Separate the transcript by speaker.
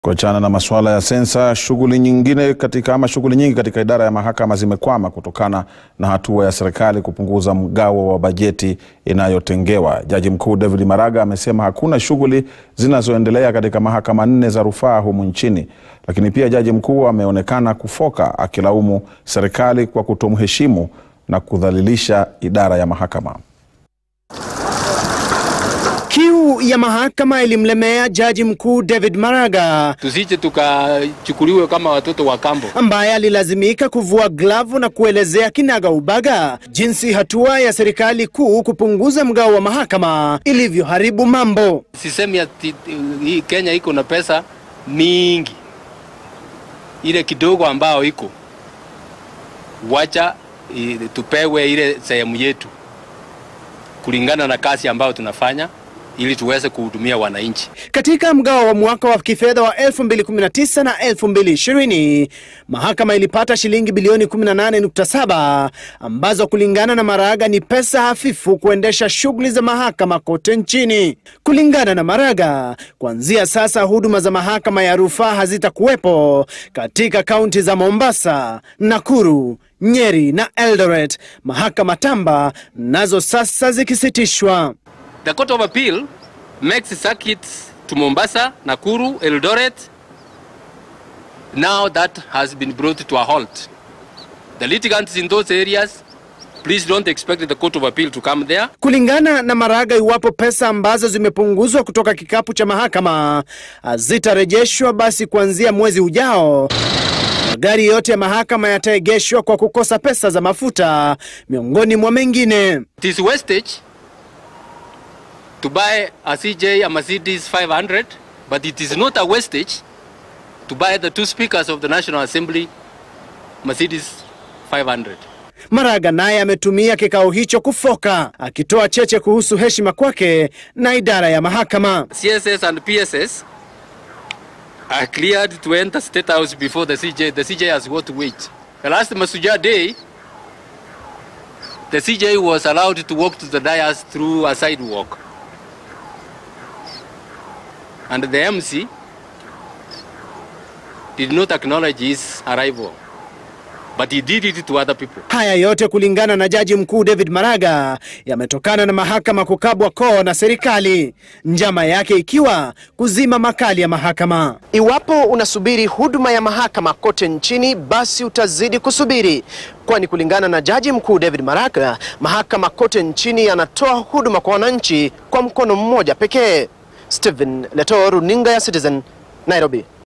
Speaker 1: Kuachana na masuala ya sensa, shughuli nyingine katika ama shughuli nyingi katika idara ya mahakama zimekwama kutokana na hatua ya serikali kupunguza mgawo wa bajeti inayotengewa. Jaji Mkuu David Maraga amesema hakuna shughuli zinazoendelea katika mahakama nne za rufaa humu nchini. Lakini pia Jaji Mkuu ameonekana kufoka akilaumu serikali kwa kutomheshimu na kudhalilisha idara ya mahakama.
Speaker 2: Kiu ya mahakama ilimlemea Jaji Mkuu David Maraga
Speaker 3: tusije tukachukuliwe kama watoto wa kambo.
Speaker 2: ambaye alilazimika kuvua glavu na kuelezea kinaga ubaga jinsi hatua ya serikali kuu kupunguza mgao wa mahakama ilivyoharibu mambo.
Speaker 3: Sisemi ati hii Kenya iko na pesa mingi, ile kidogo ambao iko wacha i- tupewe ile sehemu yetu kulingana na kazi ambayo tunafanya ili tuweze kuhudumia wananchi.
Speaker 2: Katika mgao wa mwaka wa kifedha wa 2019 na 2020, mahakama ilipata shilingi bilioni 18.7 ambazo kulingana na Maraga ni pesa hafifu kuendesha shughuli za mahakama kote nchini. Kulingana na Maraga, kuanzia sasa huduma za mahakama ya rufaa hazitakuwepo katika kaunti za Mombasa, Nakuru, Nyeri na Eldoret, mahakama tamba nazo sasa zikisitishwa.
Speaker 3: The Court of Appeal makes circuits to Mombasa, Nakuru, Eldoret. Now that has been brought to a halt. The litigants in those areas, please don't expect the Court of Appeal to come there.
Speaker 2: Kulingana na Maraga, iwapo pesa ambazo zimepunguzwa kutoka kikapu cha mahakama zitarejeshwa, basi kuanzia mwezi ujao magari yote ya mahakama yataegeshwa kwa kukosa pesa za mafuta, miongoni mwa mengine.
Speaker 3: It is wastage to buy a CJ, a Mercedes 500, but it is not a wastage to buy the two speakers of the National Assembly Mercedes 500.
Speaker 2: Maraga naye ametumia kikao hicho kufoka, akitoa cheche kuhusu heshima kwake na idara ya mahakama.
Speaker 3: CSS and PSS are cleared to enter State House before the CJ. The CJ has got to wait. The last Masuja day, the CJ was allowed to walk to the dais through a sidewalk. And the MC did not acknowledge his arrival, but he did it to other people.
Speaker 2: Haya yote kulingana na Jaji Mkuu David Maraga yametokana na mahakama kukabwa koo na serikali, njama yake ikiwa kuzima makali ya mahakama. Iwapo unasubiri huduma ya mahakama kote nchini, basi utazidi kusubiri, kwani kulingana na Jaji Mkuu David Maraga, mahakama kote nchini yanatoa huduma kwa wananchi kwa mkono mmoja pekee. Stephen Leto, runinga ya Citizen, Nairobi.